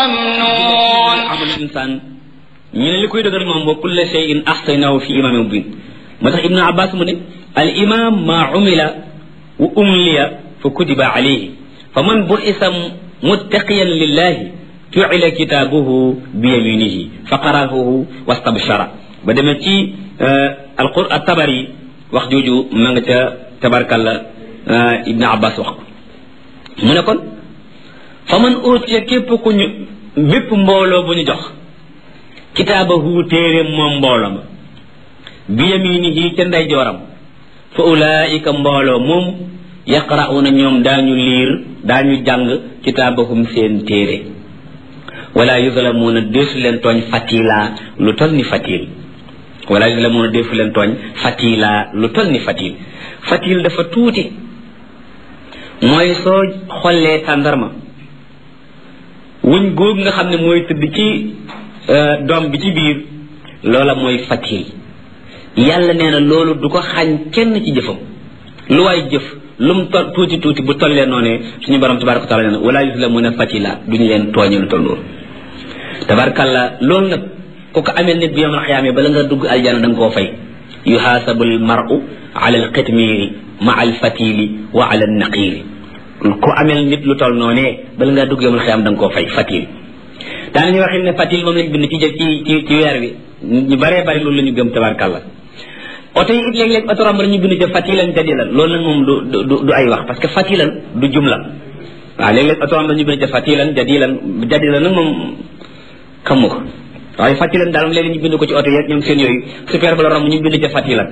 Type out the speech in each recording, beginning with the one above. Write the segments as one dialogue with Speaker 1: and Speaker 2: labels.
Speaker 1: ممنون
Speaker 2: amal insaan ñu ne li koy dëgër moom wa kulla shay'in ahsaynahu fi imaamin mubin moo tax ibnu abbas mu ne al imam ma umila wa umliya fa kutiba alayhi fa man bu'isa muttaqiyan lillahi ju'ila kitaabuhu bi yaminihi fa qara'ahu wastabshara ba demee ci alqur at-tabari wax jooju ma nga ca tabarkalla ibnu abbas wax ko mu ne kon fa man utiya képp ku ñu bépp mbooloo bu ñu jox kitaabahu téere moom mbooloo ma bi yaminihi ca ndeyjooram fa ulaika mbooloo moom yaqra'una ñoom daañu liir daañu jàng kitaabahum seen téere wala yuzlamuuna deesu leen tooñ fatila lu tol ni fatil wala yuzlamuuna deesu leen tooñ fatila lu tol ni fatil fatil dafa tuuti mooy soo xollee tàndarma wuñ góog nga xam ne mooy tëdd ci doom bi ci biir loola mooy fatil yàlla nee na loolu du ko xañ kenn ci jëfam lu waay jëf lu mu tol tuuti tuuti bu tollee noonee suñu borom tabaraka taala nee na wala yuzlamuna fatila duñu leen tooñe lu toll loolu tabarakalla loolu nag ku ko amee nit bi yawmal xiyaame bala nga dugg aljana da nga koo fay yuhaasabu al mar'u ala al qitmiri ma al fatili wa ala al naqiri ku amel nit lu toll noonee bala ngaa dugg yawmal xiyaam da nga koo fay fatil daanañu waxin ne fatil moom lañ bind ci ci ci ci weer bi ñu baree bari loolu la ñu gëm tabarakalla oto yi it léeg-léeg oto romb ñu bind ca fatilan jadilan loolu nag moom du du du ay wax parce que fatilan du jumla waaw léeg-léeg oto romb ñu bind ca fatilan jadilan jadilan nag moom xamu ko waaye fatilan daal moom léeg-léeg ñu bind ko ci oto yi ñoom seen yooyu super ba la romb ñu bind ca fatilan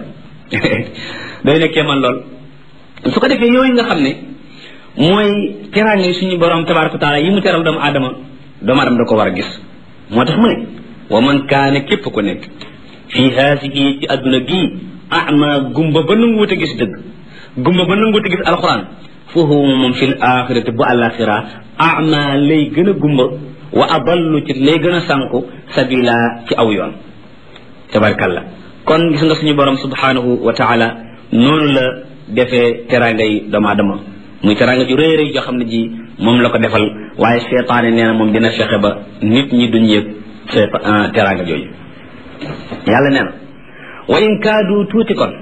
Speaker 2: day nekkee man lool su ko defee yooyu nga xam ne mooy teraange suñu borom tabaraka taala yi mu teral doomu aadama doomu aadama da ko war a gis moo tax mu ne wa man kaane képp ku nekk fii haasihi ci adduna gii ama gumba ba nanguwut a gis dëgg gumba ba nanguwut a gis alxuraan foofu moom fi l axirati bu alaxira ama lay gën a gumba wa adallu ci lay gën a sànku sabila ci aw yoon tabarkalla kon gis nga suñu borom subhanahu wa taala noonu la defee teraangay doomu aadama muy teraanga ju rëy rëy joo xam ne ji moom la ko defal waaye seetaane nee na moom dina fexe ba nit ñi duñ yëg seeta teraanga jooju yàlla nee na wa in kaadu tuuti kon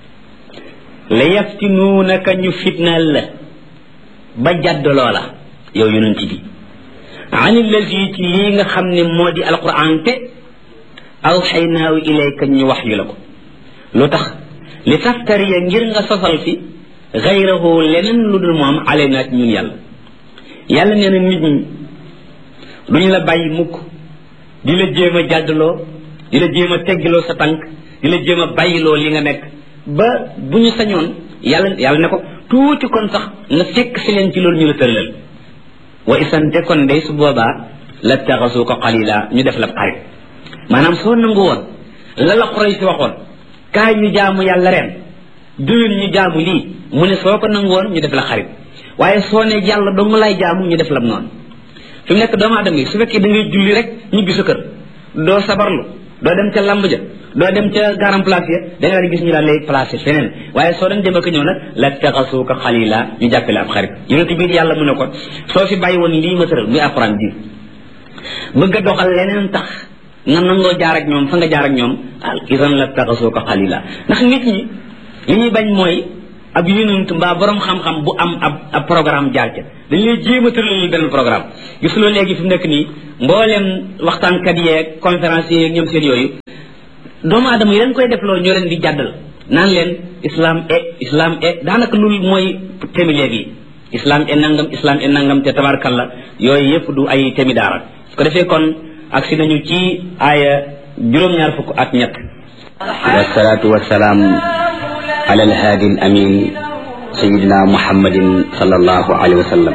Speaker 2: la yaftinuunaka ñu fitnaal la ba jadd loola yow yonent bi an illazi ci lii nga xam ne moo di alquran te aw xaynaaw ilayka ñu wax yu la ko lu tax li taftariya ngir nga sosal fi gayrahu leneen lu dul moom alayna ci ñun yàlla yàlla nee na nit ñi duñu la bàyyi mukk di la jéem a jàddloo di la jéem a teggiloo sa tànk di la jéem a bàyyiloo li nga nekk ba bu ñu sañoon yàlla yàlla ne ko tuuti kon sax nga fekk si leen ci loolu ñu la tëralal wa isante kon day su boobaa la taxasu ko xalila ñu def la xarit maanaam soo nangu woon la la xuray si waxoon kaay ñu jaamu yàlla ren déwén ñu jaamu lii mu ne soo ko nangu woon ñu def la xarit waaye soo ne yàlla dong lay jaamu ñu def la noonu fi mu nekk doomu aadama yi su fekkee da ngay julli rek ñibbi sa kër doo sabarlu doo dem ca lamb ja doo dem ca garam place ya da nga daan gis ñu daal lay placé feneen waaye soo dañ dem ak ñëw nag la taxasuuka xalila ñu jàppale ab xarit yonent bi yàlla mu ne ko soo fi bàyyi woon lii ma tëral muy alquran ji bëgg a doxal leneen tax nga nangoo jaar ak ñoom fa nga jaar ak ñoom al isan la taxasuuka xalila ndax nit ñi li ñuy bañ mooy ab yonent mbaa borom xam-xam bu am ab ab programme jaar ca dañ lay jéem a tëralal benn programme gis loo léegi fi mu nekk nii mboolem waxtaankat yeeg conférence yeeg ñoom seen yooyu doomu aadama yi leen koy def loolu ñoo leen di jàddal naan leen islam e islam e daanaka loolu mooy temi léegi islam e nangam islam e nangam te tabarkalla yooyu yëpp du ay temi daara su ko defee kon agsi nañu ci aaya juróom-ñaar fukk ak ñett wasalaatu wasalaam على الهادي الأمين سيدنا محمد صلى الله عليه وسلم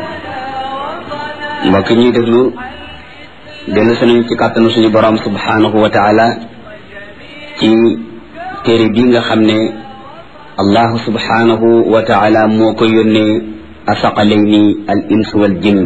Speaker 2: mbokk ñuy déglu dellu suñu ci kàttanu suñu borom subhanahu wa taala ci téere bi nga xam ne allahu subhanahu wa taala moo ko yónnee asaqalayni al ins wal jinn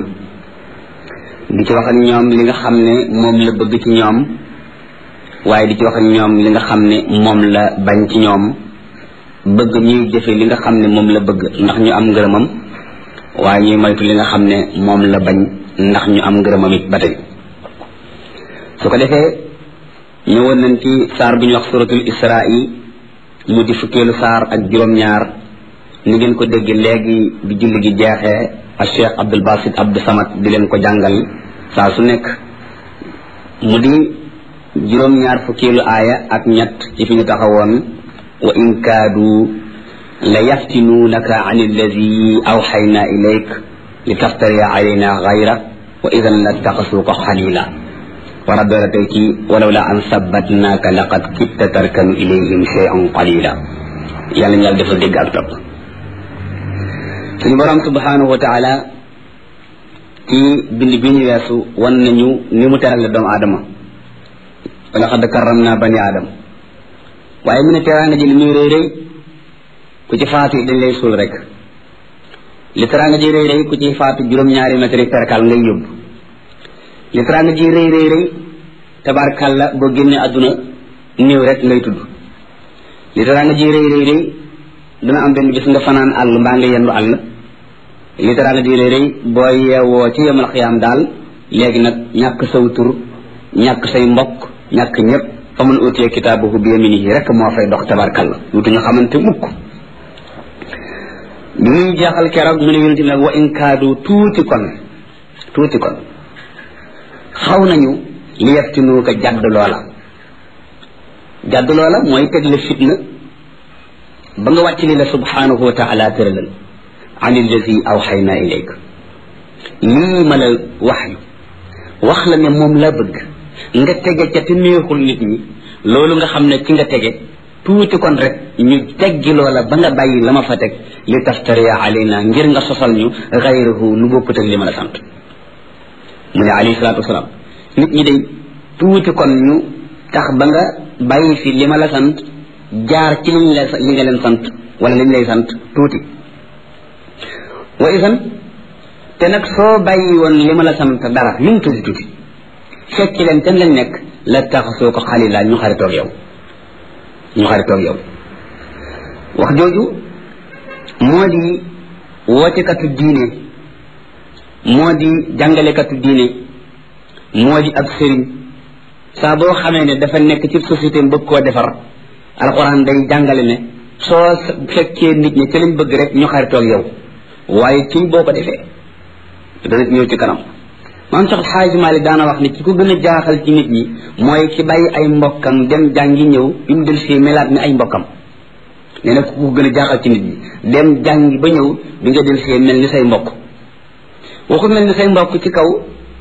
Speaker 2: di ci wax ak ñoom li nga xam ne moom la bëgg ci ñoom waaye di ci wax ak ñoom li nga xam ne moom la bañ ci ñoom bëgg ñuy jëfe li nga xam ne moom la bëgg ndax ñu am ngërëmam waaye ñuy moytu li nga xam ne moom la bañ ndax ñu am ngërëmam it ba tey su ko defee ñëwoon nañ ci saar bu ñu wax suratul isra'i mu di fukkeelu saar ak juróom-ñaar ni ngeen ko dégg léegi bi julli gi jeexee ak cheikh abdul basit abdou samad di leen ko jàngal saa su nekk mu di juróom-ñaar fukkeelu aaya ak ñett ci fi ñu taxawoon wa in kaadu la yaftinuunaka an alladi awxayna ilayk li taftariya alayna gayra wa idan la taxasuuka xalila war a doora tey ci walaw la an sabbatnaaka laqad kitta tarkanu ilayhim cheyan qalila yàlla ñu yàlla defal dégg ak topp suñu borom subhanahu wa taala ci bind bi ñu weesu wan nañu ni mu terale doomu aadama wala xad karram naa bani aadama waaye mu ne teraanga ji li muy rëy rëy ku ci faatu dañ lay suul rek li teraanga ji rëy rëy ku ci faatu juróom-ñaari mètre perkal ngay yóbbu li teraanga ji rëy rëy rëy tabarkàlla boo génnee àdduna néew rek ngay tudd li teraanga ji rëy rëy rëy dana am benn bis nga fanaan àll mbaa nga yendu àll li teraanga ji rëy rëy boo yeewoo ci yemal xiyaam daal léegi nag ñàkk saw tur ñàkk say mbokk ñàkk ñëpp fa mun utee kitaabahu bi yaminihi rek moo fay dox tabarkàlla lutu ñu xamante mukk bi muy jeexal keroog mu ne yonente nag wa in kaadu tuuti kon tuuti kon xaw nañu li yaftinu ko jadd loola jadd loola mooy teg la fitna ba nga wàcc li la subhanahu wa taala tëralal an allazi awxayna ilayk lii ma la wax yu wax la ne moom la bëgg nga tege ca te neexul nit ñi loolu nga xam ne ci nga tege tuuti kon rek ñu teggi loola ba nga bàyyi la ma fa teg li taftariya alayna ngir nga sosal ñu xayrahu lu bokkut ak li ma la sant mu ne alayhi salaatu wasalaam nit ñi day tuuti kon ñu tax ba nga bàyyi fi li ma la sant jaar ci liñ la li nga leen sant wala liñ lay sant tuuti wa isan te nag soo bàyyi woon li ma la sant dara lu mu tuuti tuuti fekk leen ten lañ nekk la tax soo ko xalila ñu xaritoog yow ñu xaritoog yow wax jooju moo di wootekatu diine moo di jàngalekatu diine moo di ab sëriñ saa boo xamee ne dafa nekk ci société bëgg koo defar alxuraan day jàngale ne soo fekkee nit ñi ci lañ bëgg rek ñu xaritoog yow waaye ci boo ko defee dana ñëw ci kanam maam sax xaaji Maalik daana wax ne ci ko gën a jaaxal ci nit ñi mooy ki bàyyi ay mbokkam dem jàngi ñëw bi mu del si melaat ni ay mbokkam nee na ku ko gën a jaaxal ci nit ñi dem jàngi ba ñëw bi nga del see mel ni say mbokk waxu mel ni say mbokk ci kaw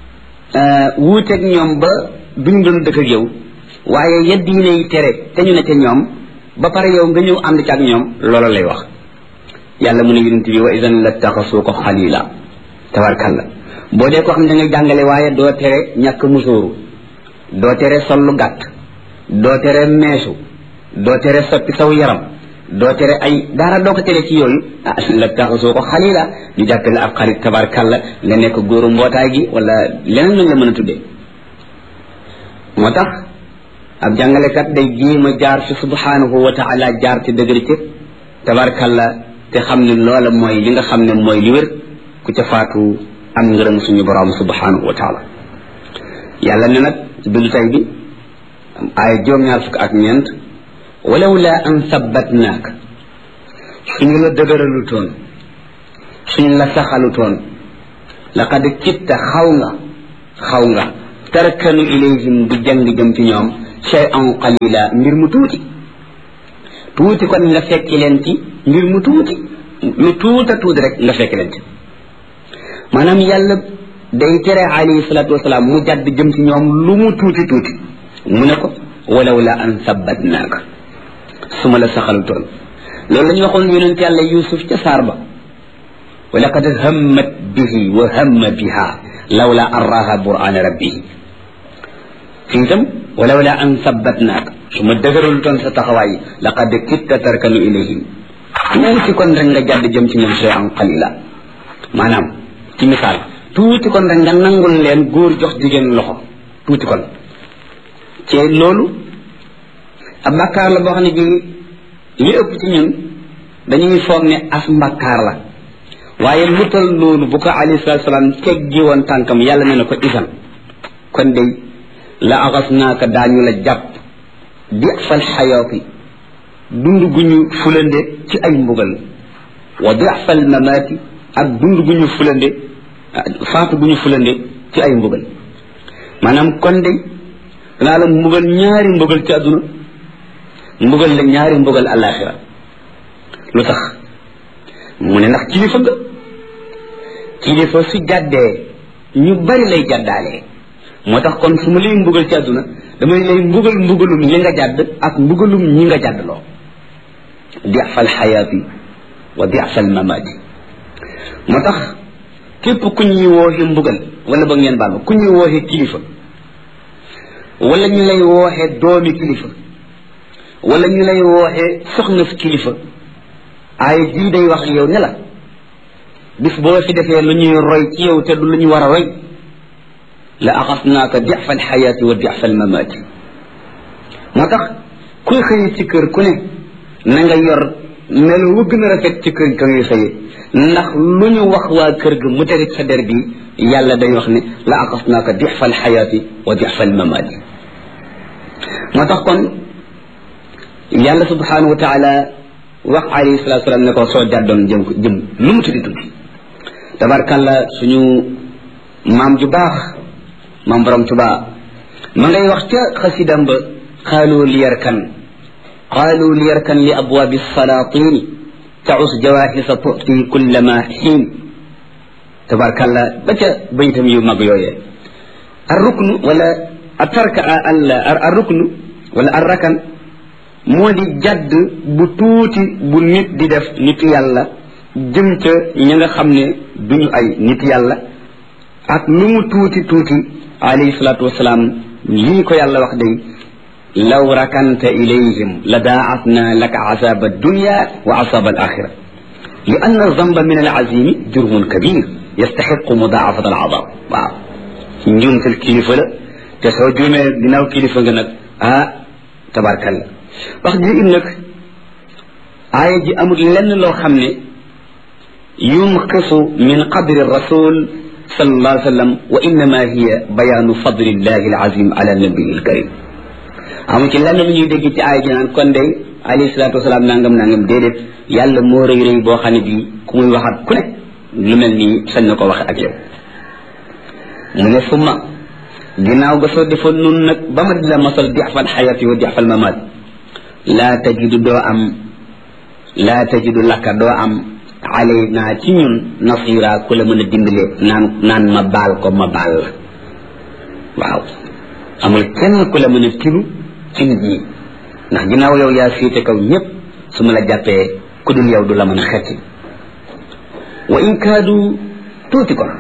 Speaker 2: wuuteeg ñoom ba duñ doon dëkk ak yow waaye yedd yi lay tere te ñu ne ca ñoom ba pare yow nga ñëw ànd ci ak ñoom loola lay wax yàlla mu ne yonent bi wa idan la taxasuu ko xalila tabarkalla boo dee ko xam ne da ngay jàngale waaye doo tere ñàkk musóoru doo tere sol lu gàtt doo tere meesu doo tere soppi saw yaram doo tere ay dara doo ko tere ci yooyu ah la taxasoo ko xalila ñu jàppe la ab xarit tabarkalla nga nekk góoru mbootaay gi wala leneen lañ la mën a tuddee moo tax ab jàngalekat day jéem a jaar fi subhanahu wa taala jaar ci dëgër ci tabarkalla te xam ne loola mooy li nga xam ne mooy li wér ku ca faatu am ngërëm suñu borom subhanahu wa taala yàlla ne nag bindu tay bi ay juróom-ñaar fukk ak ñeent walaw la an sabbatnaak suñu la dëgëralu toon suñu la saxalu toon laqad kitta xaw nga xaw nga tarkanu ilayhim du jàng jëm ci ñoom shay'an qalila mbir mu tuuti tuuti kon nga fekki leen ci mbir mu tuuti lu tuuta tuuti rek nga fekki leen ci maanaam yàlla day tere alayhi salatu wasalaam mu jàdd jëm ci ñoom lu mu tuuti tuuti mu ne ko walaw la an sabbatnaaka su ma la saxalu toon loolu la ñu waxoon yonent yàlla yusuf ca saar ba wa laqad hammat bihi wa hamma biha lawla an raha burana rabbihi fii itam walaw la an sabbatnaaka su ma dëgëralu toon sa taxawaay laqad kitta tarkanu ilayhim tuuti kon rek nga jàdd jëm ci ñoom shay'an qalila maanaam ci misaal tuuti kon rek nga nangul leen góor jox jigéen loxo tuuti kon ci loolu ab mbàkkaar la boo xam ne bii li ëpp ci ñun dañuy foog ne as mbàkkaar la waaye lu tal loolu bu ko alayhi salatu salaam teggi woon tànkam yàlla ne na ko isan kon day
Speaker 1: la axasnaaka daañu la jàpp difal xayaati dund gu ñu fulande ci ay mbugal wa difal mamaati ak dund gu ñu fulande faatu gu ñu fulande ci ay mbugal maanaam kon de danaa la mbugal ñaari mbugal ci àdduna mbugal la ñaari mbugal alaxira lu tax mu ne ndax kilifa nga kilifa su jàddee ñu bari lay jàddaalee moo tax kon su ma lay mbugal ci àdduna damay lay mbugal mbugalum li nga jàdd ak mbugalum ñi nga jàddloo difal xayaati wa difal mamaati moo tax képp ku ñuy wooxe mbugal wala ba ngeen baal ma ku ñuy wooxe kilifa wala ñu lay wooxe doomi kilifa wala ñu lay wooxe soxna fi kilifa ay jii day wax yow ne la bis boo fi defee lu ñuy roy ci yow te du lu ñu war a roy la axasnaaka difa alxayaati wa difa almamaati moo tax kuy xëy ci kër ku ne na nga yor melo wu gën a rafet ci kër ka ngay xëye ndax lu ñu wax waa kër ga mu terit sa der bi yàlla day wax ne la axasnaaka difa alxayaati wa difa almamaati moo tax kon yàlla subhanahu wa taala wax alayhi salatu salaam ne ko soo jàddoon jëm ko jëm lu mu tuddi tuddi tabarkalla suñu maam ju baax maam borom tuba ma ngay wax ca xasidam ba qaalu liyarkan qaalu liyarkan li abwaabi salaatini taus jawahisa tuti kullama xiin tabarkalla ba ca baytam yu mag yooyee arruknu wala atarka arruknu wala arrakan moo di jadd bu tuuti bu nit di def nit yàlla jëm ca ña nga xam ne duñu ay nit yàlla ak lu mu tuuti tuuti alayhi salaatu wasalaam lii ko yàlla wax day law rakanta ilayhim la daacatna laka asaba addunya wa asaba alaxira li anna zamba min alazimi jurmun kabir yastaxiqu mudaafat alazab waaw njuumtal kilifa la te soo juumee ginnaaw kilifa nga nag ah tabarkalla wax ji im nag aaya ji amul lenn loo xam ne yunqisu min qadri rasul sallallahu alayhi wa sallam wa innama hiya bayaanu fadlillahi alazim ala nabiyi alkarim amu ci lenn lu ñuy dégg ci aaya ji naan kon day alayhi salatu wasalaam nangam nangam déedéet yàlla moo rëy rëy boo xam ne bii ku muy waxat ku ne lu mel nii sañ na ko waxe ak yow mu ne summa ginnaaw ga soo defoon nun nag ba ma di la masal dixfal xayati wa dixfal mamaat laa tajidu doo am laa tajidu lakka doo am alay naa ci ñun nasira ku la mën a dimbale naan naan ma baal ko ma baal la waaw amul kenn ku la mën a tilu ci nit ñi ndax ginnaaw yow yaa féete kaw ñëpp su ma la jàppee ku dul yow du la mën a xetti wa in kaadu tuuti ko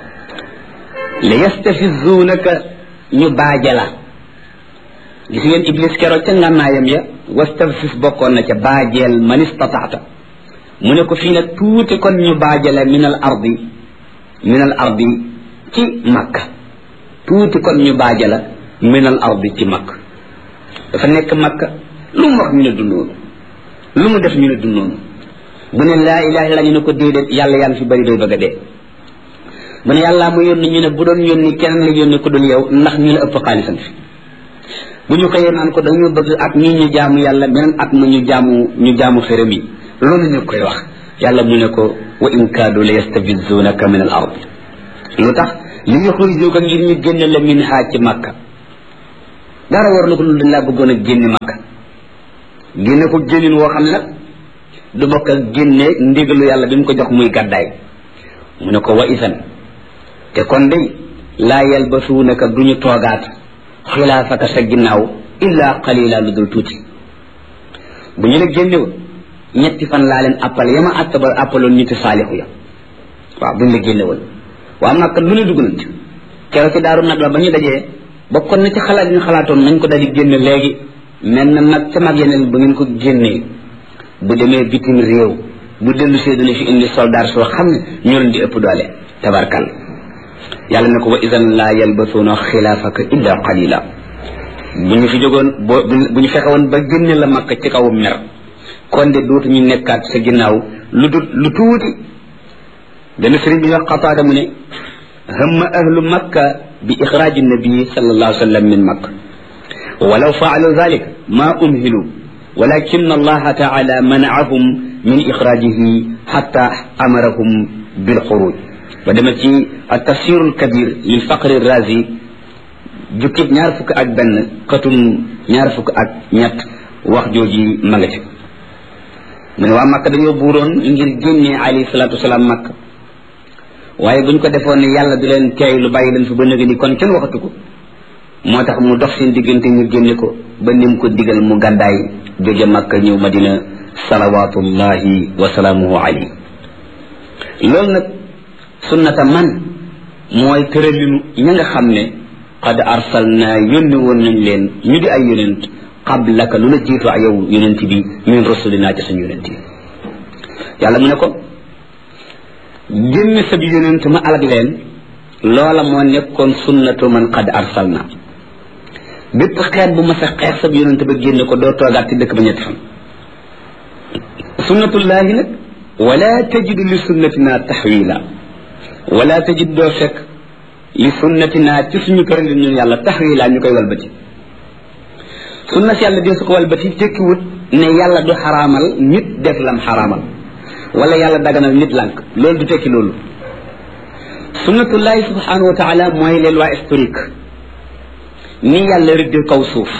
Speaker 1: la yastafizuunaka ñu baaja la gis ngeen iblis keroog ca ngànnaayam ya wastafis bokkoon na ca baajeel man istataata mu ne ko fii nag tuuti kon ñu baajale min al ardi min al ardi ci makka tuuti kon ñu baajala min al ardi ci makka dafa nekk makka lu mu wax ñu ne du noonu lu mu def ñu ne du noonu bu ne laa ilaha illa ñu ne ko déedéet yàlla yaa ngi fi bari doy bëgg a dee bu ne yàllaa mu yónni ñu ne bu doon yónni keneen la yónni ko dul yow ndax ñu la ëpp xaalisam fi bu ñu xëyee naan ko dañu bëgg at mii ñu jaamu yàlla beneen at ma ñu jaamu ñu jaamu xërëm yi loolu ñu koy wax yàlla mu ne ko wa in kaadu la yastabizunaka min al ard lu tax li yuxrijuka ngir ñu génne la min haa ci makka dara war na ko lu dañ laa bëggoon a génne makka génne ko génnin woo xam ne nag du bokk ak génne ndigalu yàlla bi mu ko jox muy gàddaay mu ne ko wa isan te kon day laa yalbasuunaka duñu toogaat xilaafaka sa ginnaaw illa qalila lu dul tuuti bu ñu la génnewoon ñetti fan laa leen appal yama attaba appaloon ñitti saalixu ya waaw bu ñu la génnewoon waa Makka lu ne dugg nañ ci keroog ci daaru nag la ba ñu dajee bokkoon na ci xalaat yi ñu xalaatoon nañ ko daal di génne léegi mel na mag ca mag yeneen bu ngeen ko génnee bu demee bitim réew bu dellu see dina fi indi soldat soo xam ne ñoo leen di ëpp doole tabarkal yàlla ne ko wa idan laa yalbasuuna xilaafaka illa qalila bu ñu fi jógoon boo bu ñu fexe woon ba génne la makka ci kaw mer kon de dootu ñu nekkaat sa ginnaaw lu dut lu tuuti dana sëriñ bi wax xataada mu ne hamma ahlu makka bi ixraaji nabi sallallahu alayhi wa sallam min makka walaw faalu dalik ma umhilu walakin allah taala manaahum min ixraajihi xatta amarahum bilxuruj ba dema ci altafsir alkabir lil faqri razi jukkib ñaar fukk ak benn xatum ñaar fukk ak ñett wax jooji ma nga ci mu ne waa makka dañoo buuroon ngir génnee alayhi salaatu wasalaam makka waaye buñ ko defoon ne yàlla du leen teey lu bàyyi leen fi ba nëga ni kon kenn waxatu ko moo tax mu dox seen diggante ñu génne ko ba nim ko digal mu gàddaay jóge makka ñëw madina salawatullahi wa salaamuhu alayhi loolu nag sunnata man mooy tëralinu ña nga xam ne qad arsalna yónni woon nañ leen ñu di ay yonent qablaka lu la jiitu ak yow yonent bi min rasulina ci suñu yonent yi yàlla mu ne ko génne sab yonent ma alag leen loola moo nekkoon sunnatu man qad arsalna bépp xeet bu ma sa xeet sab yonent ba génne ko doo toogaat ci dëkk ba ñetti fan sunnatullahi nag wala tajidu li sunnatina taxwila wala tajid doo fekk li sunnatina ci suñu tëralin ñun yàlla taxwila ñu koy walbati sunna si yàlla dee su ko walbati tekkiwut ne yàlla du xaraamal nit def lam xaraamal wala yàlla daganal nit lànk loolu du tekki loolu sunnatullahi subhanahu wa taala mooy les lois historiques ni yàlla rëddee kaw suuf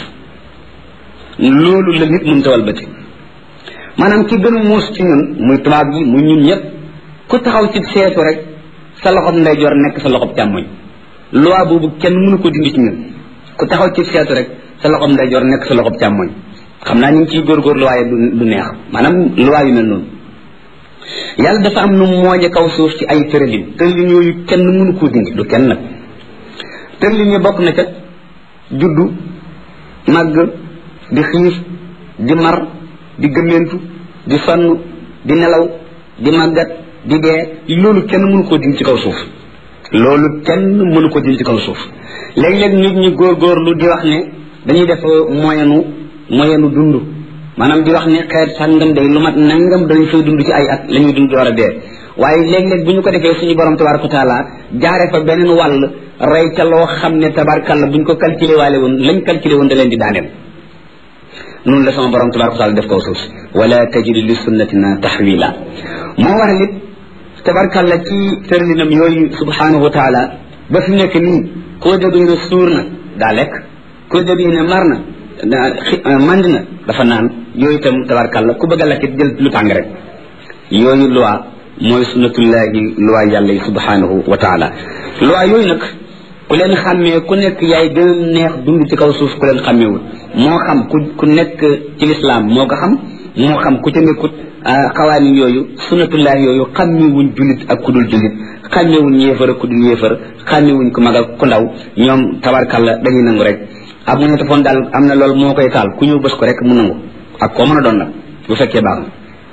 Speaker 1: loolu la nit mënta walbati maanaam ki gën a muus ci ñun muy tubaab yi muy ñun ñëpp ku taxaw ci seetu rek sa loxob ndeyjoor nekk sa loxob càmmoñ loi boobu kenn mënu ko dindi ci ñun ku taxaw ci seetu rek sa loxob ndeyjoor nekk sa loxob càmmoñ xam naa ñu ngi ciy góorgóorlu waaye du du neex maanaam loi yu mel noonu yàlla dafa am nu mooñe kaw suuf ci ay tëralin tëralin yooyu kenn mënu koo dindi du kenn nag tëralin yi bokk na ca juddu màgg di xiif di mar di gëmmentu di sonn di nelaw di màggat di dee loolu kenn mënu koo dindi ci kaw suuf loolu kenn mënu ko dindi ci kaw suuf léeg-léeg nit ñi góorgóorlu di wax ne dañuy def moyenu moyenu dund maanaam di wax ne xeet sàngam day lu mat nangam dañu fay dund ci ay at la ñuy dund door a dee waaye léeg-léeg bu ñu ko defee suñu borom tabaraka wa taala jaare fa beneen wàll rey ca loo xam ne tabarkalla bu ñu ko calculé waale woon lañ calculé woon da leen di daaneel noonu la sama borom tabaraka wa taala def kaw suuf si wala tajidu li sunnatina taxwila moo waral it tabarkalla ci tërlinam yooyu subhanahu wa taala ba fi nekk nii koo dégg ne suur na daa lekk koo dégg ne mar na mand na dafa naan yooyu itam tabarkalla ku bëgg a lekk jël lu tàng rek yooyu loi mooy sunnatullahi loi yàlla yi subhanahu wa taala loi yooyu nag ku leen xàmmee ku nekk yaay gën a neex dund ci kaw suuf ku leen xàmmeewul moo xam ku ku nekk ci lislaam moo ko xam moo xam ku ca nekkut xawaani yooyu sunnatullahi yooyu xàmmewuñ jullit ak ku dul jullit xàmmewuñ yéefar ak ku dul yéefar xàmmewuñ ku mag ak ku ndaw ñoom tabarkalla dañuy nangu rek ab mu téléphone daal am na loolu moo koy taal ku ñëw bës ko rek mu nangu ak koo mën a doon nag bu fekkee baax na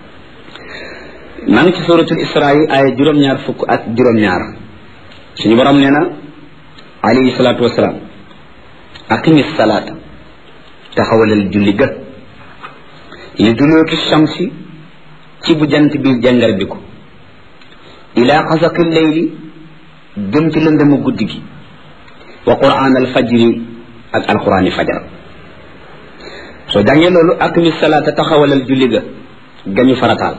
Speaker 1: maa ngi ci suratul isra yi ay juróom-ñaar fukk ak juróom-ñaar suñu borom nee na alayhi salaatu wasalaam aqimi salaata taxawalal julli ga li dulooki shamsi ci bu jant bi jàngar bi ko ila xasaqi leyli jëm ci lëndëmu guddi gi wa quraan al fajri ak alquraani fajar soo jàngee loolu aqimi salaata taxawalal julli ga gañu farataal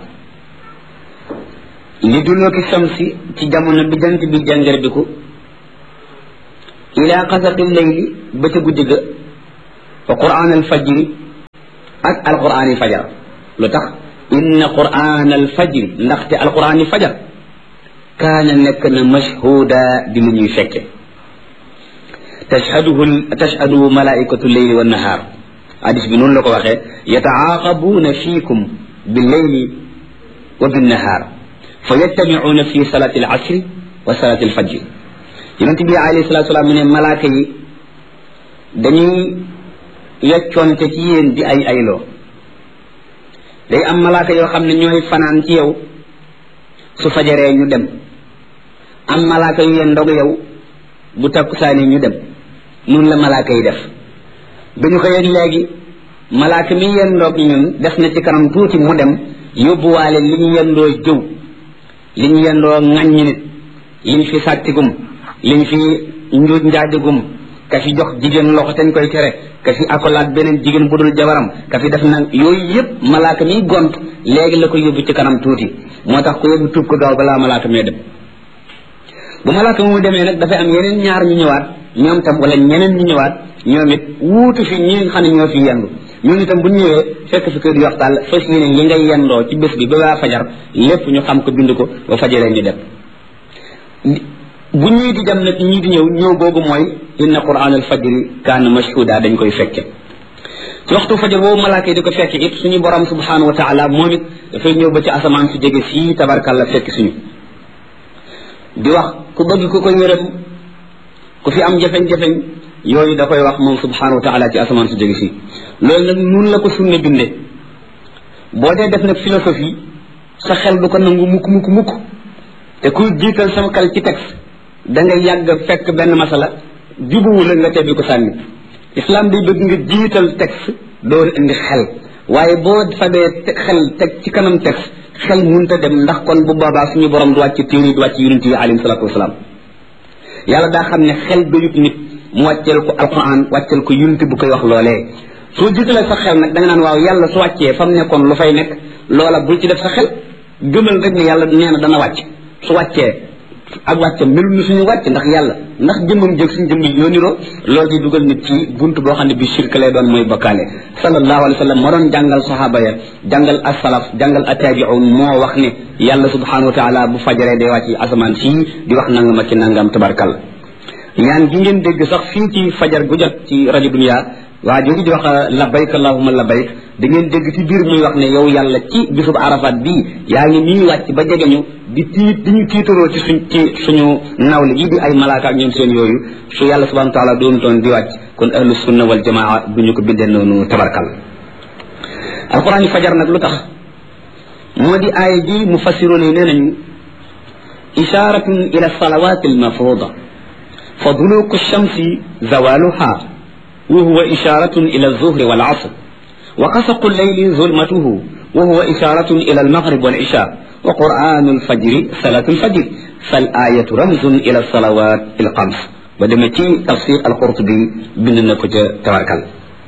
Speaker 1: li dulooki shamsi ci jamono bi jant bi jàngar bi ko ila xasaqi leyli ba ca guddi ga wa quraan al fajri ak alquraani fajar lu tax inna quraan al fajri ndaxte alquraani fajar kaana nekk na mashhuda di lu ñuy fekke tashhaduhu tashhadu malaikatu leyli wa nahaar hadis bi noonu la ko waxee yataaqabuuna fiikum billeyli wa binnahaar fa yattamicuuna fi salati alasri wa salati alfajri yonente bi alayhi salatu salaam mu ne malaaka yi dañuy yeccoonte ci yéen di ay ayloo day am malaaka yoo xam ne ñooy fanaan ci yow su fajaree ñu dem am malaaka yu yeen ndog yow bu takkusaani ñu dem noonu la malaaka yi def bi ñu ko yëg léegi malaaka mi yeen ndog ñun def na ci kanam tuuti mu dem yóbbuwaale li ñu yendoo jëw li ñu yendoo ŋàññi nit li ñu fi sàttigum li ñu fi njuuj njaajagum ka fi jox jigéen loxo teñ koy tere ka fi akolaat beneen jigéen bu dul jabaram ka fi def nag yooyu yëpp malaaka miy gont léegi la ko yóbbu ci kanam tuuti moo tax ko yóbbu tuub ko gaaw balaa malaaka mee dem bu malaaka mu demee nag dafay am yeneen ñaar ñu ñëwaat ñoom tam wala ñeneen ñu ñëwaat ñoom it wuutu fi ñi nga xam ne ñoo fi yendu ñun itam bu ñu ñëwee fekk fi kër yox daal fas yéene li ngay yendoo ci bés bi ba waa fajar lépp ñu xam ko bind ko ba fajaree ñu dem bu ñuy di dem nag ñii di ñëw ñëw googu mooy inna quran al fajri kaana mashhuda dañ koy fekke ci waxtu fajar boobu malaaka yi di ko fekke it suñu borom subhanahu wa taala moom it dafay ñëw ba ci asamaan su jege fii tabarkalla fekk suñu di wax ku bëgg ku ko yërëm ku fi am jafeñ-jafeñ yooyu da koy wax moom subhanahu wa taala ci asamaan su jege fii loolu nag nun la ko sunne bindee boo dee def nag philosophie sa xel du ko nangu mukk mukk mukk te kuy jiital sama xel ci texte da nga yàgg fekk benn masala jubuwu la nga tebbi ko sànni islam day bëgg nga jiital texte door indi xel waaye boo fabee xel teg ci kanam texte xel munta dem ndax kon bu boobaa suñu borom du wàcc téere du wàcc yonent yi alayhi salatu wasalaam yàlla daa xam ne xel doyut nit mu wàcceel ko alquran wàcceel ko yonent bu koy wax loolee soo jiitalee sa xel nag da nga naan waaw yàlla su wàccee fa mu nekkoon lu fay nekk loola bul ci def sa xel gëmal rek ne yàlla nee na dana wàcc su wàccee ak wàcce melul ni suñu wàcc ndax yàlla ndax jëmmam jëg suñu jëmm yoo niroo loolu di dugal nit ci buntu boo xam ne bi shirk lay doon mooy bokkaale sallallahu alayhi wa sallam moo doon jàngal sahaaba ya jàngal asalaf jàngal attaabiun moo wax ne yàlla subhanahu wa taala bu fajaree day wàcc asamaan sii di wax nangam ak ci nangam tabarkal ñaan gi ngeen dégg sax fii ci fajar gu jot ci rajo dunia waa jooju di wax labayk allahuma labayk da ngeen dégg ci biir muy wax ne yow yàlla ci bisub arafat bii yaa ngi nii wàcc ba jege ñu di tiit di ñu tiitaroo ci suñ ci suñu nawle yi di ay malaaka ak ñoom seen yooyu su yàlla subhanahu wa taala doonu toon di wàcc kon ahlu sunna wal jamaa du ñu ko bindee noonu tabarkal alquran yi fajar nag lu tax moo di aaya ji mufassiroon yi nee nañu isharatun ila salawat almafruda fa duluku shamsi zawaluha وهو إشارة إلى الظهر والعصر وقسق الليل ظلمته وهو إشارة إلى المغرب والعشاء وقرآن الفجر صلاة الفجر فالآية رمز إلى الصلوات الخمس ودمتي تفسير القرطبي بن نكوجة توكل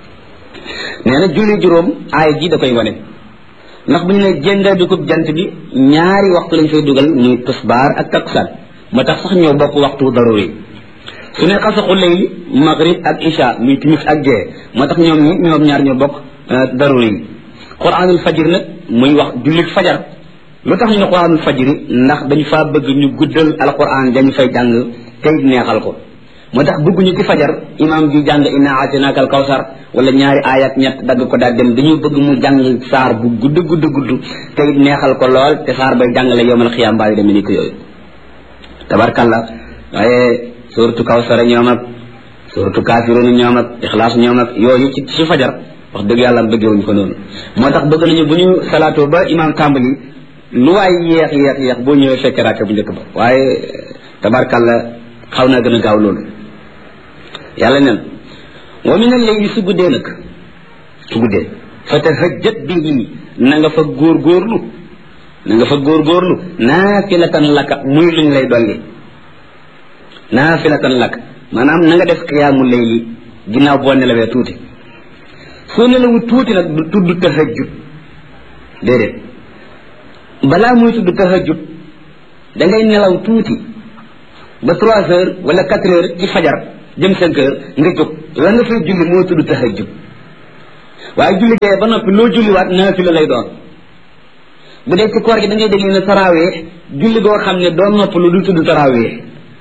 Speaker 1: neena julli juróom aay ji da koy wane ndax bu ñu ne jënga dugub jant bi ñaari waxtu lañ fay dugal muy tusbaar ak takkusaan moo tax sax ñoo bokk waxtu daruri su ne xasaxu layli maghrib ak isha muy timis ak gee moo tax ñoom ñi ñoom ñaar ñoo bokk daruri yi quranul fajir nag muy wax jullit fajar lu tax ñu ne quranul fajiri ndax dañu faa bëgg ñu guddal alquran dañu fay jàng tey neexal ko moo tax bëgguñu ci fajar imam ji jàng inna aatinaaka al kawsar wala ñaari ayat ñett dagg ko daal dem dañu bëgg mu jàng saar bu gudd gudd gudd tey neexal ko lool te saar bay jàngale yowmal xiyaam mbaa yu demee ni ko yooyu tabarkalla waaye suratu kawsara ñoom ak suratu kafirun ñoom ak ixlaas ñoom ak yooyu ci ci fajar wax dëgg yàlla bëggewuñ ko noonu moo tax bëgg nañu bu ñu salaatoo ba imam tàmbali lu waay yeex yeex yeex boo ñëwee fekke raaka bu njëkk ba waaye tabarkalla xaw naa gën a gaaw loolu yàlla nen wa min al-layli su guddee nag su guddee fa tahajjat bihi na nga fa góorgóorlu na nga fa góorgóorlu naafilatan laka muy luñ lay dolli naafilatan lak maanaam na nga def xiyaamu layli ginnaaw boo nelawee tuuti soo nelawu tuuti nag du tudd tahajjud déedéet balaa muy tudd tahajjud da ngay nelaw tuuti ba trois heures wala quatre heures ci fajar jëm cinq heures nga jóg la nga fay julli moo tudd tahajjud waaye julli gee ba noppi loo julliwaat naafila lay doon bu dee ci koor gi da ngay dégg ne tarawee julli goo xam ne doo nopp lu du tudd tarawee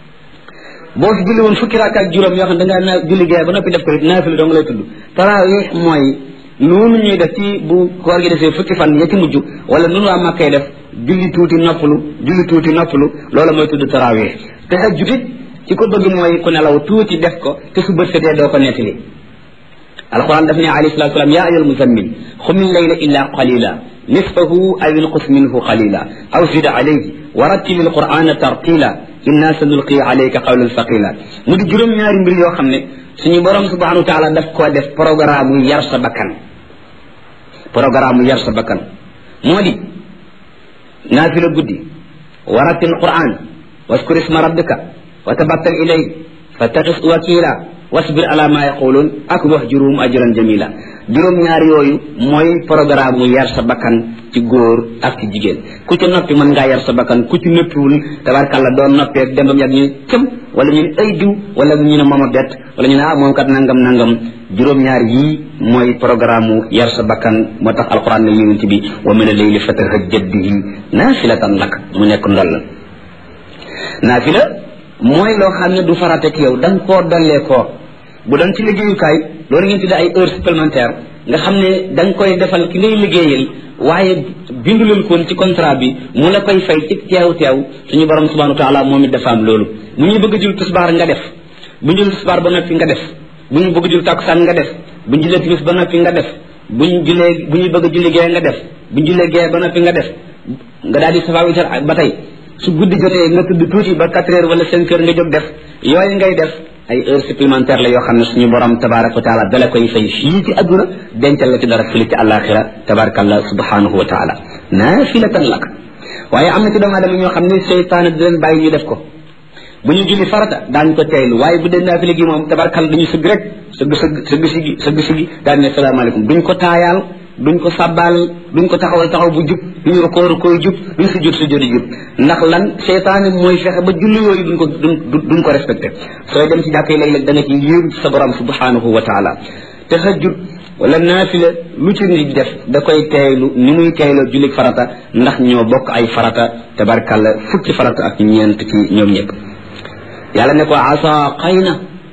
Speaker 1: boo fi julli woon fukki rakka ak juróom yoo xam ne da ngaa naa julli gee ba noppi def ko it naafila dong lay tudd tarawee mooy noonu ñuy def ci bu koor gi defee fukki fan ya ci mujj wala nunu waa makkay def julli tuuti noppalu julli tuuti noppalu loola mooy tudd tarawee tahajjud it ci ko bëgg mooy ku nelaw tuuti def ko te su bët setee doo ko nettali alquran daf ne alayhi salatu salaam yaa ayyuhal muzammil xumi layla illa qalila nisfahu aw inqus minhu qalila aw zid alayhi wa rattil alqurana tartila inna sanulqi alayka qawlan thaqila mu di juróom ñaari mbir yoo xam ne suñu borom subhanahu wa taala daf koo def programme yar sa bakkan programme yar sa bakkan moo di naafila guddi wa rattil alquran waskur isma rabbika wa tabattal ilay fattaxis wakila wasbir ala ma yaqulun ak wahjuruhum ajran jamila juróom ñaar yooyu mooy programme mu yar sa bakkan ci góor ak ci jigéen ku ci noppi mën ngaa yar sa bakkan ku ci noppiwul tabarkàlla doon noppee ak dembam yàgg ñu ne cëm wala ñu ne ay diw wala ñu ne mooma bet wala ñu ne ah moom kat nangam nangam juróom ñaar yii mooy programme mu yar sa bakkan moo tax alquran ne yonent bi wa min al-layli fatahajjad bihi naafilatan lak mu nekk ndol la naafila mooy loo xam ne du farate ci yow da nga koo dollee koo bu doon ci liggéeyukaay loolu ngeen tuddee ay heures supplémentaires nga xam ne da nga koy defal ki ngay liggéeyal waaye bindulul koon ci contrat bi mu la koy fay ci teew teew suñu borom subhanahu wa taala moom it dafa am loolu bu ñu bëgg jul tisbaar nga def bu ñu jul tisbaar ba noppi nga def bu ñu bëgg jul takkusaan nga def bu ñu julee timis ba noppi nga def bu ñu julee bu ñu bëgg julli gee nga def bu ñu julee gee ba noppi nga def nga daal di safa witar ba tey su guddi jotee nga tudd tuuti ba quatre heures wala cinq heures nga jóg def yooyu ngay def ay heures supplémentaires la yoo xam ne suñu borom tabaraka wa taala dala koy fay fii ci adduna dencal la ci dara fële ci àllaaxira tabarakallah subhanahu wa taala naafilatan lak waaye am na ci doomu aadama ñoo xam ne seytaane di leen bàyyi ñu def ko bu ñu julli farata daañu ko teylu waaye bu dee naafila gi moom tabarakalla dañu sëgg rek sëgg sëgg sëgg sigi sëgg sigi daan ne salaamaaleykum duñ ko taayaal duñ ko sàbbaal duñ ko taxawal taxaw bu jub duñu rukoo rukoo jub duñ si jot si jot jub ndax lan seytaane mooy fexe ba julli yooyu duñ ko duñ duñ ko respecté sooy dem ci jàkk yi léeg-léeg da nga ci yéem ci sa borom subhanahu wa taala tahajjud wala naafila lu ci nit def da koy teeylu ni muy teeyloo julli farata ndax ñoo bokk ay farata tabarkalla fukki farata ak ñeent ci ñoom ñëpp yàlla ne ko asa xëy na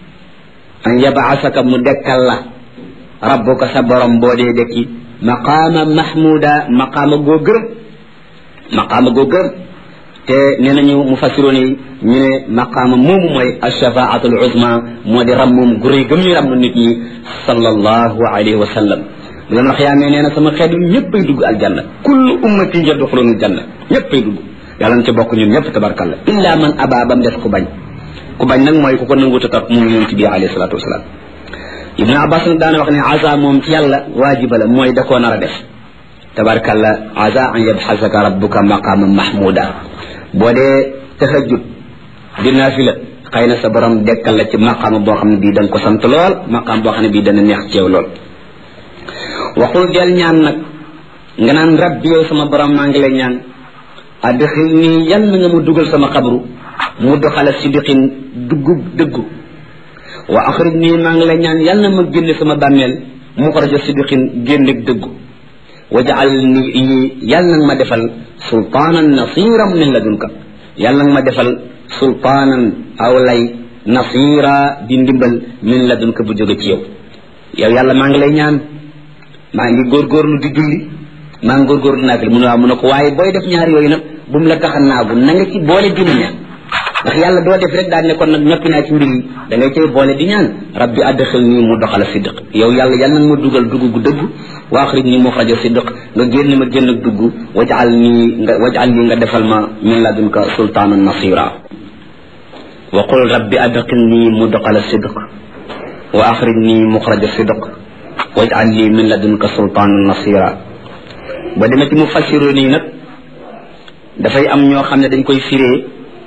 Speaker 1: an yabaasaka mu dekkal la rabbuka sa borom boo dee dekki maqaama mahmuda maqaama goo gërëm maqaama goo gërëm te nee nañu mufassiroon yi ñu ne maqaama moomu mooy alshafaatul uzma moo di rammum gu rëy gëm ñu ramm nit ñi sallallahu alayhi wa sallam bu leen wax yaa nee na sama xeet yi ñëppay dugg aljanna kullu ummati yadxuluna aljanna ñëppay dugg yàlla na ci bokk ñun ñëpp tabarkalla illa man aba bam def ku bañ ku bañ nag mooy ku ko nanguta topp mu yonent bi alayhi salatu wasalaam ibnu abbas nag daana wax ne asa moom ci yàlla waajiba la mooy da koo nar a def tabarkalla asa an yabxasaka rabbuka maqaama mahmuda boo dee tahajjud di naafila xëy na sa borom dekkal la ci maqaama boo xam ne bii da nga ko sant lool maqaam boo xam ne bii dana neex ci yow lool waxul del ñaan nag nga naan rabbi yow sama borom maa ngi lay ñaan adxil nii yal na nga mu dugal sama xabru mu doxala sidiqin duggu dëggu wa axrij nii maa ngi lay ñaan yal na ma génne sama bàmmeel mu xaraja sidiqin génnek dëggu wajaal ni yal na ma defal sultaanan nasiran min ladunka yal na ma defal sultaanan aw lay nasira di ndimbal min ladunka bu jóge ci yow yow yàlla maa ngi lay ñaan maa ngi góorgóorlu di julli maa ngi góorgóorlu naa fi mu ne waaw mu ne ko waaye booy def ñaar yooyu nag bu mu la tax a naagu na nga ci boole di ñaan ndax yàlla doo def rek daal ne kon nag ñoppi naa ci mbir yi da ngay cay boole di ñaan rabbi adxil nii mu doxala siddiq yow yàlla yàlla nag ma dugal dugg gu dëgg wa axrij nii muxraja siddiq nga génn ma génn ak dugg wajal nii nga wajal nii nga defal ma min ladunka sultaanan nasira wa qul rabbi adxil nii mu doxala siddiq wa axrij nii muxraja siddiq wajal nii min ladunka sultaanan nasira ba demee ci mu fassiroo nii nag dafay am ñoo xam ne dañ koy firee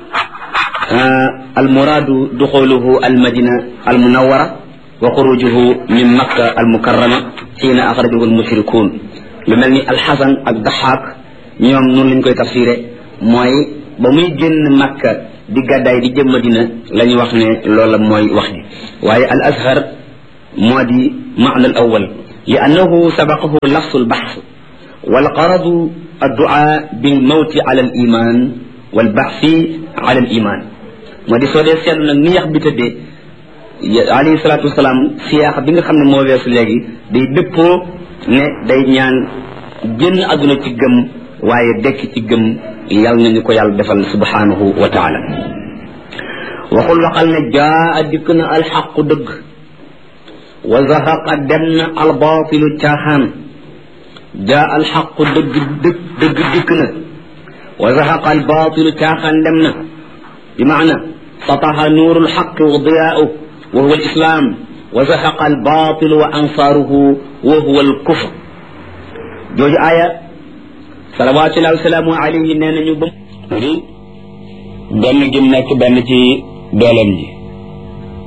Speaker 1: المراد دخوله المدينة المنورة وخروجه من مكة المكرمة حين أخرجه المشركون لملني الحسن الضحاك ñoom noonu lañ koy tafsiré mooy ba muy génn makka di gàddaay di jëm madina la ñu wax ne loola mooy wax ji waaye al azhar moo di maana al awal li annahu sabaqahu lafsu al bahs wal qaradu الدعاء بالموت على الإيمان والبعث على الإيمان moo di soo dee seetlu nag ni yax bi tëddee alayhi salaatu wasalaam siyaax bi nga xam ne moo weesu léegi day dëppoo ne day ñaan génn àdduna ci gëm waaye dekk ci gëm yal nañu ko yàlla defal subhanahu wa taala waxul waxal ne jaa dikk na alxaqu dëgg wa zahaqa dem na albaatilu caaxaan jaa alxaqu dëgg dëgg dëgg dikk na wa zahaqa albaatilu caaxaan dem na bi maana سطح نور الحق وضياؤه وهو الإسلام وزهق الباطل وأنصاره وهو الكفر جوج آية صلوات الله وسلامه عليه نانا ñu bam benn gim nekk benn ci dooleem ji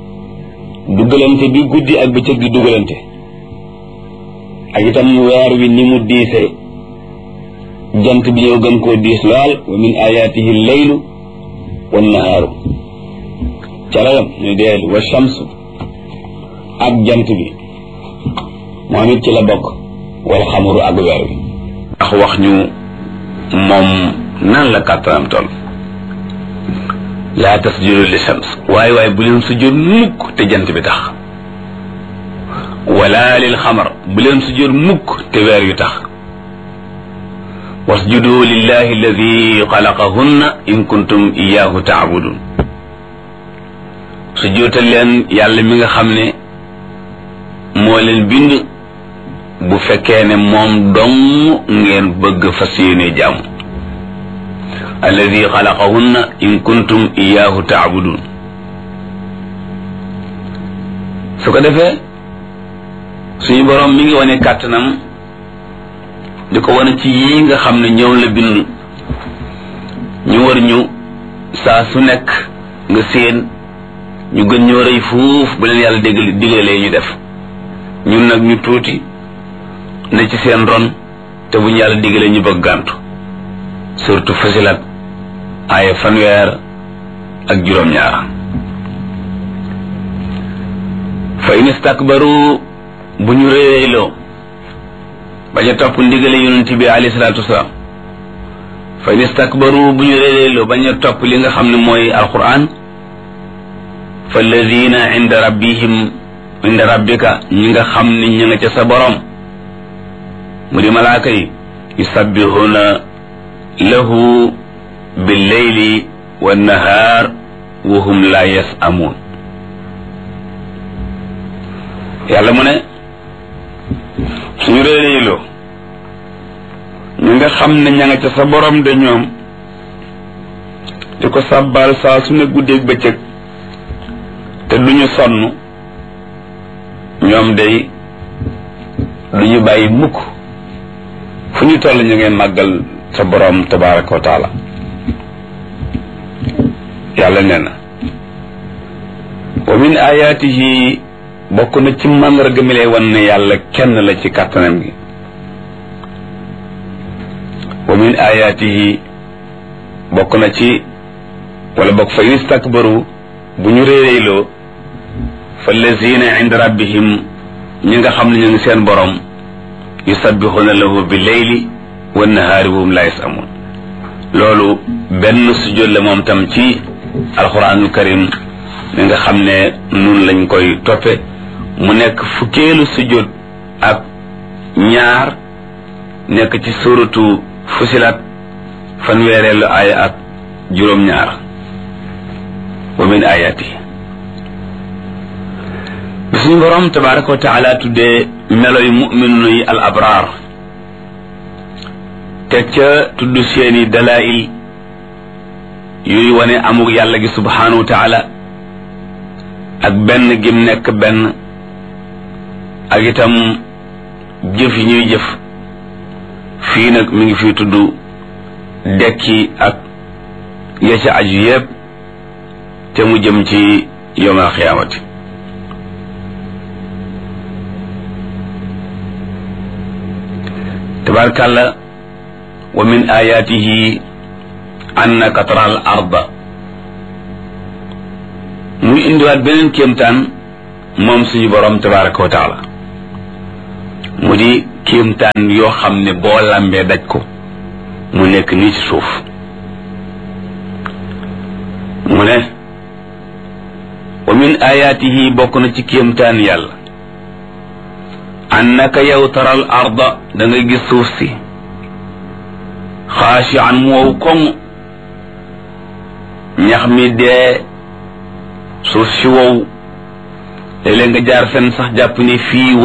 Speaker 3: dugalante bi guddi ak bëccëg di dugalante ak itam weer wi ni mu diisee jant bi ñëw gën koo diis lool wa min ayaatihi leylu wa nahaaru carayam ñu deel wa shamsu ak jant bi moom it ci la bokk wal xamaru ak weer wi
Speaker 4: ndax wax ñu moom nan la kàttanam toll laa tasjudu li shams waaye waaye bu leen sujjóot mukk te jant bi tax wala lil xamar bu leen sujjóot mukk te weer yu tax wasjudu lillahi alladi xalaqahunna in kuntum iyahu taabudun sujjóotal leen yàlla mi nga xam ne moo leen bind bu fekkee ne moom dong ngeen bëgg fas yéene jàmm alladi xalaqahunna in kuntum iyaahu taabudun su ko defee suñu boroom mi ngi wane kàttanam di ko wane ci yii nga xam ne ñëw la bind ñu war ñu saa su nekk nga séen ñu gën ñoo rëy fuuf bu leen yàlla dégg digalee ñu def ñun nag ñu tuuti ne ci seen ron te bu ñu yàlla digalee ñu bëgg gàntu surtout fasilat aaya fanweer ak juróom-ñaar fa in istakbaru bu ñu réeréyloo bañ a topp ndigale yonent bi alayhi salaatu wasalaam fa in istakbaru bu ñu réeréyloo bañ a topp li nga xam ne mooy alquran fa alladina inda rabbihim inda rabbika ñi nga xam ne ñi nga ca sa borom mu di malaaka yi yusabbihuna lahu billeyli wannahaar wa hum la yasamuun yàlla mu ne suñu réeréyloo ñu nga xam ne ña nga ca sa borom de ñoom di ko sàbbaal saa su ne guddeeg bëccëg te duñu sonn ñoom day duñu bàyyi mukk fu ñu toll ñu ngeen màggal sa borom tabaraka wa taala yàlla nee na wa min ayaatihi bokk na ci màndarga mi lay wan ne yàlla kenn la ci kàttanam gi wa min ayaatihi bokk na ci wala bokk fa in istakbaru bu ñu réeréyloo fa lazina inda rabbihim ñi nga xam ne ñu ngi seen borom yusabbixuna lahu bi leyli wa nahaari wa hum la yasamun loolu benn sujjóot la moom tam ci alquranul karim mi nga xam ne nun lañ koy toppe mu nekk fukkeelu sujjóot ak ñaar nekk ci suratu fusilat fanweereelu aaya ak juróom-ñaar wa min ayati bi suñu borom tabaraka wa taala tuddee meloy mu'minu yi al abraar teg ca tudd seeni dalail yuy wane amuk yàlla gi subhanahu wa taala ak benn gim nekk benn ak itam jëf yi ñuy jëf fii nag mi ngi fi tudd dekki ak ya ca aju yépp te mu jëm ci yowmal xiyaamati tabarkàlla wa min ayatihi annaka tara al arda muy indiwaat beneen kéemtaan moom suñu borom tabaraka wa taala mu di kéemtaan yoo xam ne boo lambee daj ko mu nekk nii ci suuf mu ne wa min ayatihi bokk na ci kéemtaan yàlla annaka yow taral arda da nga gis suuf si xaashi an mu wow koŋ ñax mi dee suuf si wow léeg-léeg nga jaar fenn sax jàpp ni fii